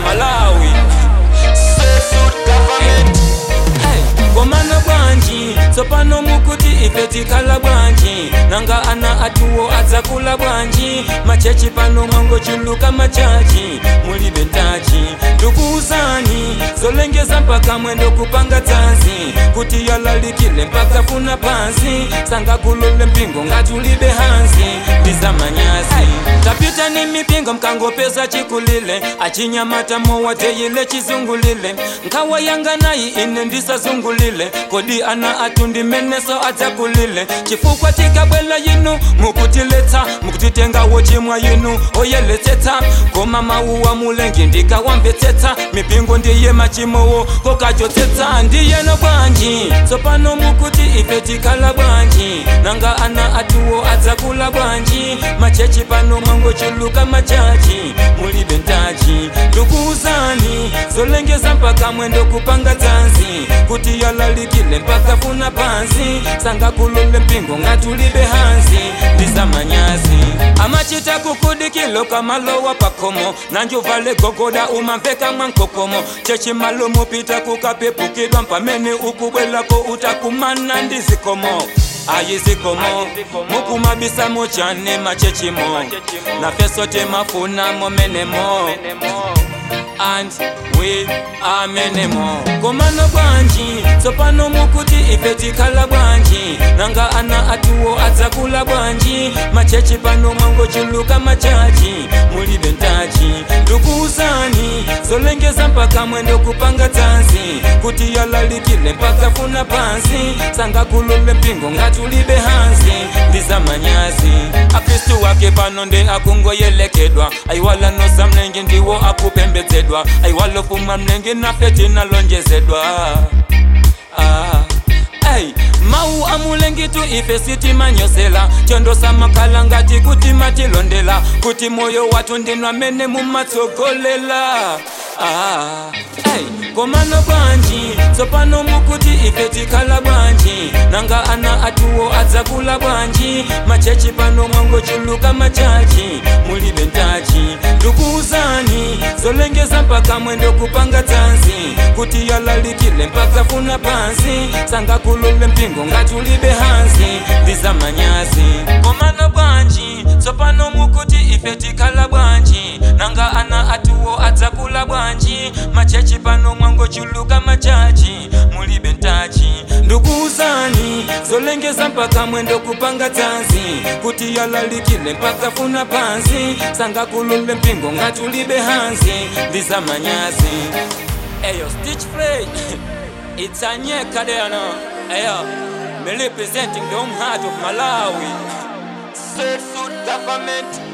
malawi Hey, komano bwanji tsopano mukuti ife tikhala bwanji nanga ana atuwo adzakula bwanji machechi pano mwangochuluka machachi mulibe ntachi ndikuuzani zolengeza mpaka mwendo kupanga dzanzi kuti yalalikile mpaka funa pansi sangakulule mpingo ngati ulibe hanzi ndizamanyazi tapita ni mipingo mkangopeza chikulile achinyamata mowa teyile chizungulile nkhawa yanga nayi ine ndisazungulile kodi ana atundi meneso adzakulile chifukwa tikabwela yinu mukutiletsa mukutitengawo chimwa yinu oyeletsetsa koma mawuwa mulengi ndikawamvetsetsa mipingo ndiye machimowo kokachotsetsa ndiyeno bwanji tsopano mukuti ife tikhala bwanji nanga ana atuwo adzakula bwanji machechi pano mwangochuluka machachi mulibe ntachi ndikuuzani zolengeza mpaka mwendo kupanga dzanzi kuti yalalikile mpaka funa pansi sangakulule mpingo ngatulibe hanzi ndizamanyazi amachita kukudikilo kamalowa pakomo nanjuvale gogoda umamveka mwankokomo chechimalo mupita kukapepukidwa mpamene ukubwelako utakumana ndizikomo ayizikomo mukumabisamo chane machechimo nafe sote mafuna momenemo and we amenemo komano bwanji tsopano mukuti ife tikhala bwanji nanga ana atuwo adzakula bwanji machechi pano mwangochuluka machachi mulibe ntachi ndikuuzani zolengeza mpaka mwendo kupanga dzanzi kuti yalalikile mpaka funa pansi sangakulule mpingo ngati ulibe hanzi ndizamanyazi akristu wake pano nde akungoyelekedwa aiwala nosa mlengi ndiwo akupembedzedwa aiwala fuma mlengi nafe tinalonjezedwa ah. Hey, mau amulengitu ife sitimanyosela chondosa makhala ngati kuti matilondela kuti moyo watu ndinwa mene mumatsogolela ah, hey, komano bwanji tsopano mukuti ife tikhala bwanji nanga ana atuwo adzakula bwanji machechi pano mwangochuluka machachi mulibe ntachi ndikuuzani zolengeza mpaka mwendo kupanga dzanzi kuti yalalikile mpaka funa pansi sangakulule mpingo ngati ulibe hanzi ndizamanyazi komano bwanji tsopano mukuti ife tikhala bwanji nanga ana atuwo adzakula bwanji machechi pano mwangochuluka machachi mulibe ntachi ndikuuzani zolengeza mpaka mwendo kupanga dzanzi kuti yalalikile mpaka funa pansi sangakulule mpingo ngati ulibe hanzi ndizamanyazi eyo stitch play it's a nyeka there no eyo me representing the home heart of malawi State Suit government